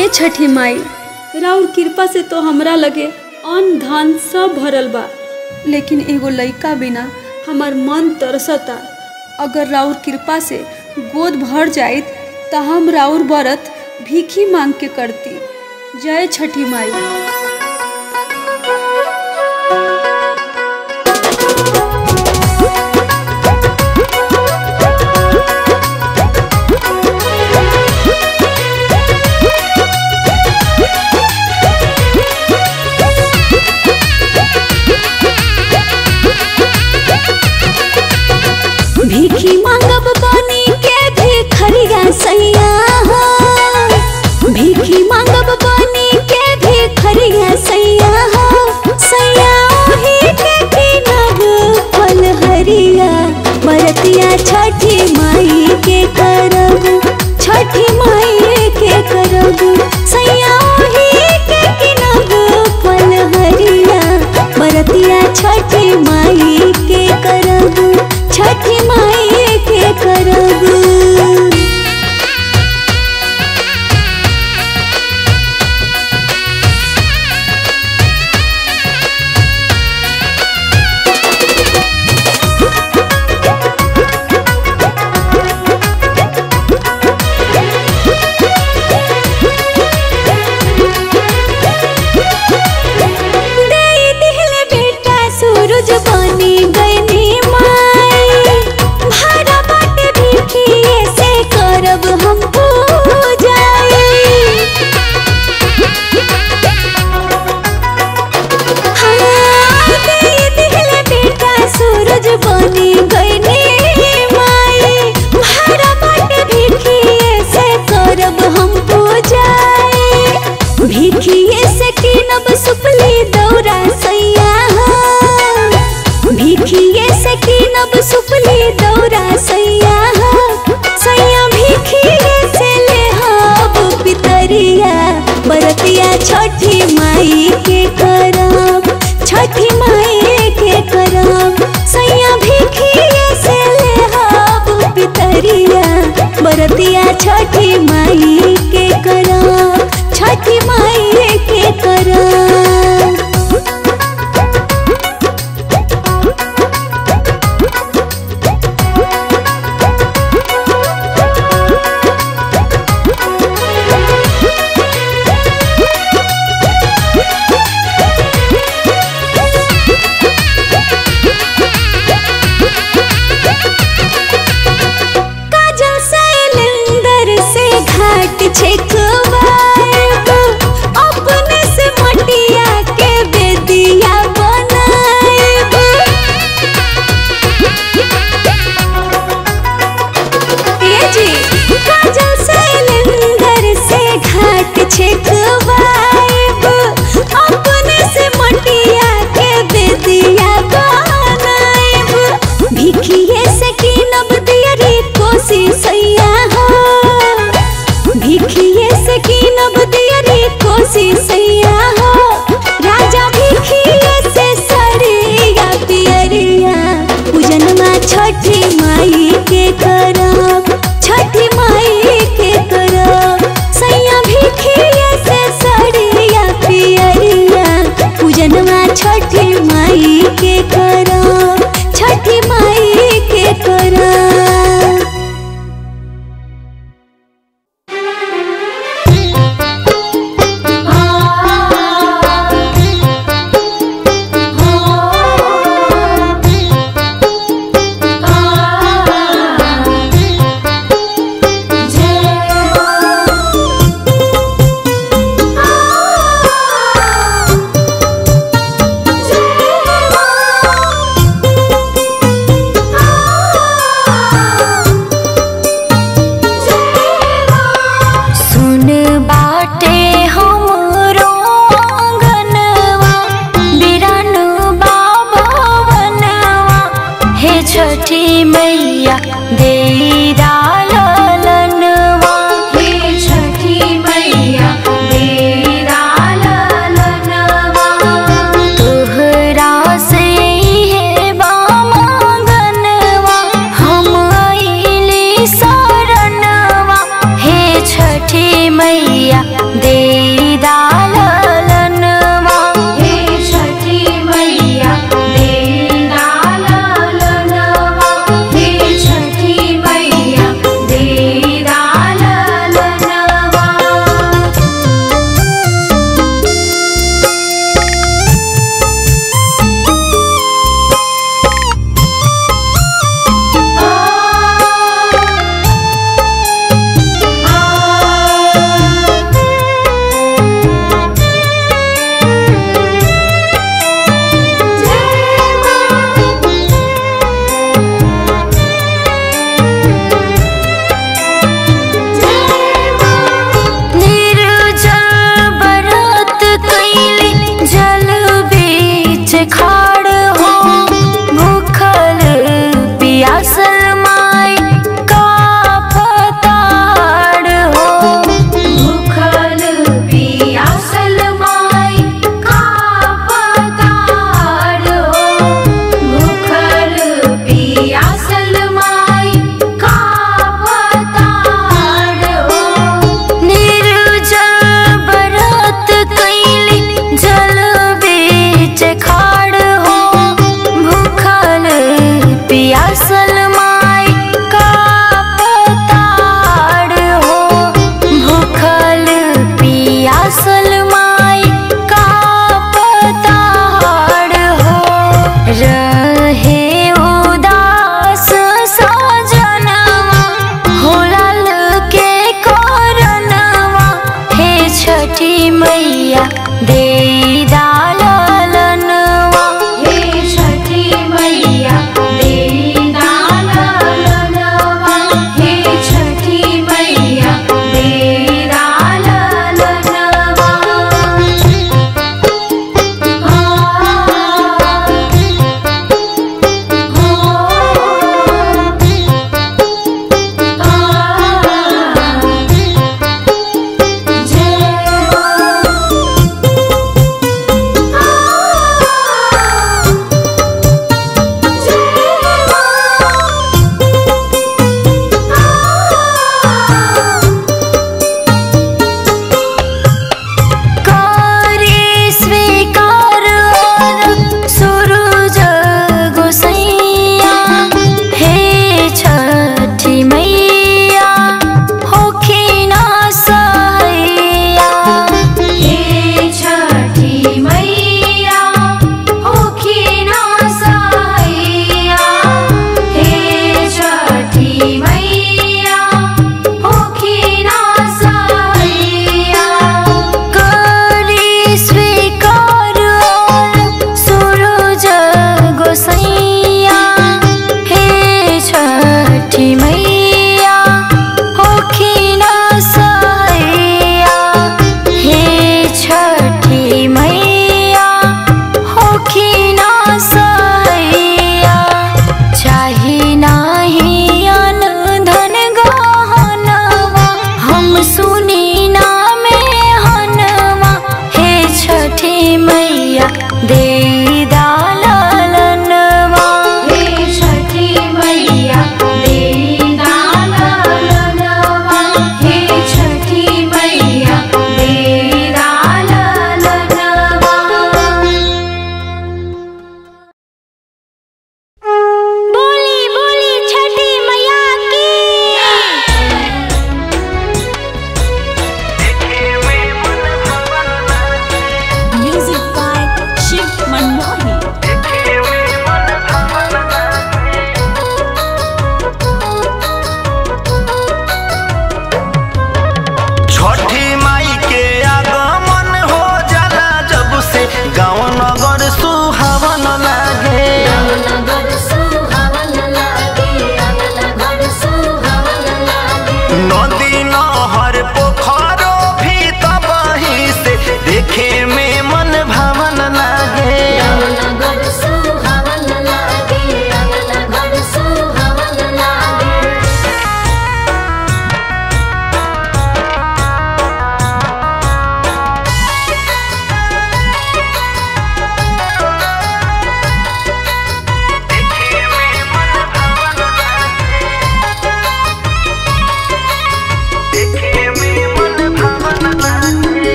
ए छठी माई राउर कृपा से तो हमरा लगे अन्न धन सब भरल बा लेकिन एगो लइका बिना हमार मन तरसता अगर राउर कृपा से गोद भर जाइत त हम राउर व्रत भीखी मांग के करती जय छठी माई भीखी मांगब बनी के भिखरिया सैया हो भीखी मांगब बनी के भिखरिया सैया हो सैया ओही के किनब फल हरिया बरतिया छठी माई के करब छठी माई के करब सैया ओही के किनब फल हरिया बरतिया छठी माई के करब छठी माई के करब देई दिहले बेटा सूरज बनी गईनी माई भाड़ा बाटे भिखिए से करब हम पूजाई हाँ, देई दिहले बेटा सूरज बनी गईनी माई भाड़ा बाटे भिखिए से करब हम पूजाई भिखिए से किनब सुपली दौरा सैया हो भिखिए से किनब सुपली दौरा सैया हो सैया भिखिए से ले हब पितरिया बरतिया छठी माई के करब छठी माई के करब सैया भिखिए से ले हब पितरिया बरतिया छठी माई के करब छठी माई के करब काजल शैलेंदर से घाट छेकवाएब अपने से मटिया के बेदिया बनाएब ए जी काजल शैलेंदर से घाट छेकवाएब अपने से मटिया के बेदिया बनाएब भिखिए से किनब दियरी कोसी सैया हो भिखिए से किनब दियरी कोसी सैया हो राजा भिखिए से सरिया पियरिया पूजनमा छठी माई के करब छठी माई के करब सैया भिखिए से सरिया पियरिया पूजनमा छठी माई के करब छठी माई के करब सुन बाटे हमरो आंगनवा बिरान बाबवनवा हे छठी मैया दे ललनवा हे छठी मैया दे ललनवा तोहरा से हे बामगनवा हम आइली शरणवा हे छठी मैया दे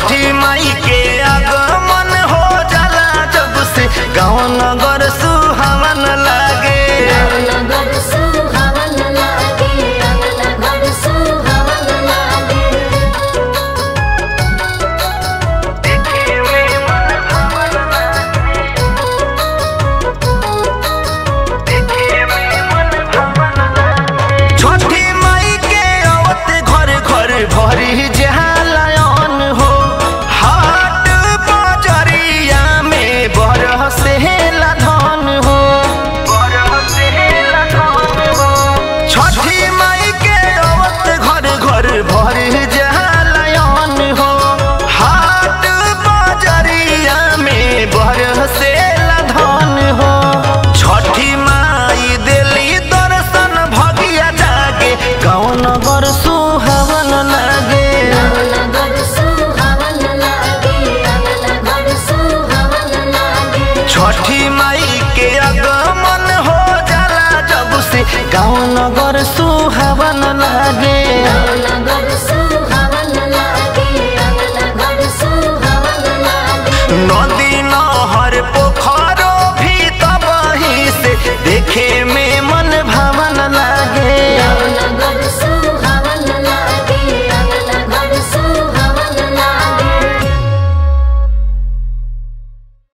छठी माई के आगमन हो जाला जब से गाँव नगर सुहावन लागे छठी माई के आवत घर घर भरी जहालयन हो हाट बजरिया में बरसे धन हो छठी माई के आवत घर घर भरी जहालयन हो हाट बजरिया में बरसे धन हो छठी माई दिली दर्शन भगिया जागे गाँव नगर सुहावन लागे छठी माई के आगमन हो जाला जब से गाँव नगर सुहावन लागे नदी नहर पोखरो भी तबही से देखे